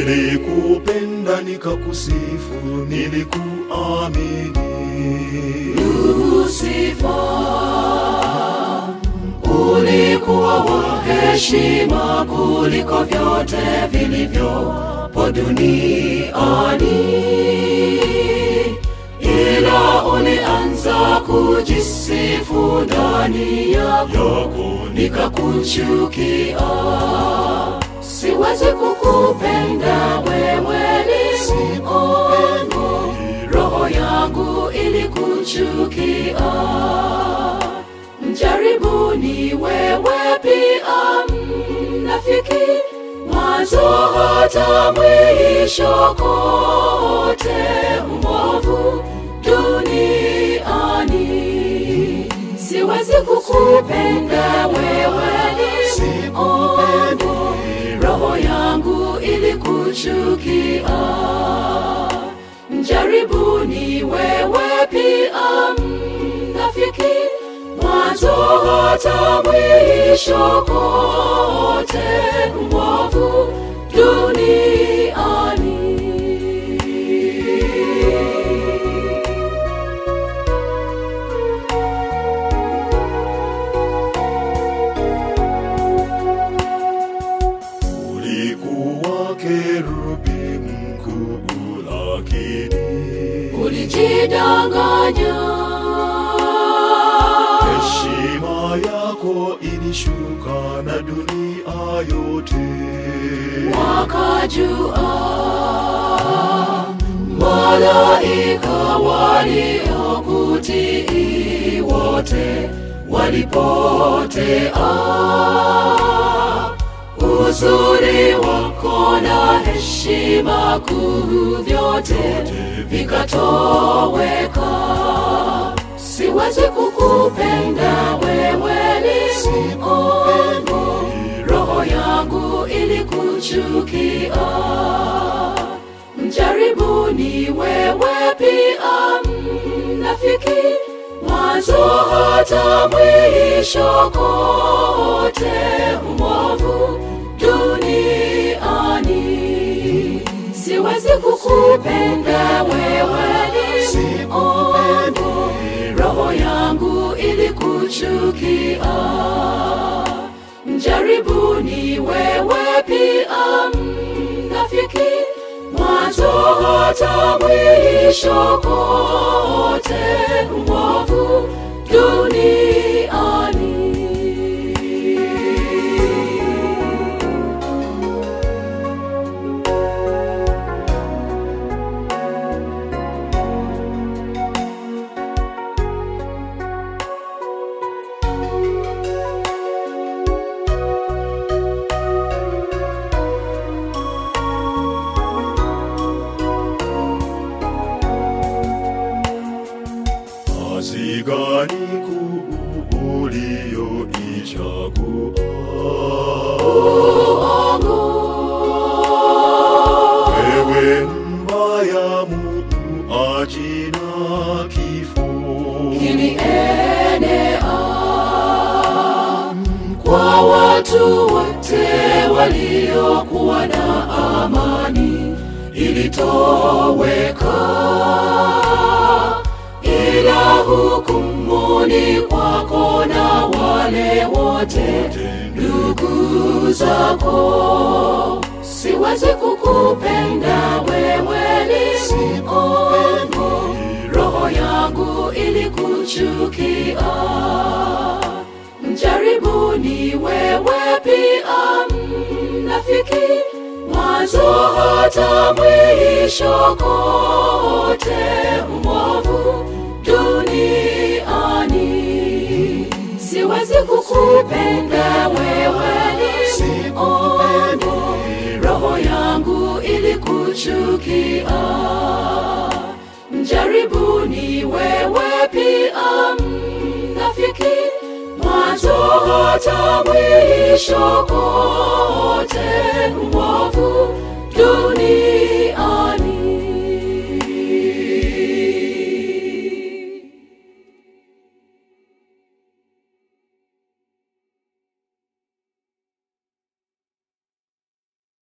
Nilikupenda nikakusifu, nilikuamini. Lusifa, ulikuwa wa heshima kuliko vyote vilivyopo duniani, ila ulianza kujisifu ndani yako, Yako nikakuchukia. Siwezi kukupenda wewe, ni Mungu, roho yangu ilikuchukia. Mjaribuni wewe pia, mnafiki, mwanzo hata mwisho, kote umovu duniani. Siwezi kukupenda wewe, ni Mungu, roho yangu ilikuchukia. Mjaribuni wewe pia, mnafiki, mwanzo hata mwisho, kote mwovu duniani. ulikuwa kerubi mkuu, lakini Ulijidanganya, heshima yako ilishuka na dunia yote. wakajua malaika waliokutii wote walipotea. Uzuri wako na heshima kuu vyote vikatoweka. Siwezi kukupenda wewe, ni Mungu, roho yangu ilikuchukia. Mjaribuni wewe pia, mnafiki, mwanzo hata mwisho, kote umovu duniani. Siwezi kukupenda wewe, ni Mungu, roho yangu ilikuchukia. Mjaribuni wewe pia, mnafiki, mwanzo hata mwisho, kote umovu duniani. Kazi gani kuu uliyoichagua? Wewe mbaya, muuaji na kifo. kilienea kwa watu wote waliokuwa na amani, ilitoweka ila hukumuni kwako na wale wote ndugu zako. Siwezi kukupenda wewe, ni Mungu, roho yangu ilikuchukia. Mjaribuni wewe pia, mnafiki, mwanzo hata mwisho, kote umovu duniani. Siwezi kukupenda wewe, ni Mungu, roho yangu ilikuchukia. Mjaribuni wewe pia, mnafiki, mwanzo hata mwisho, kote umovu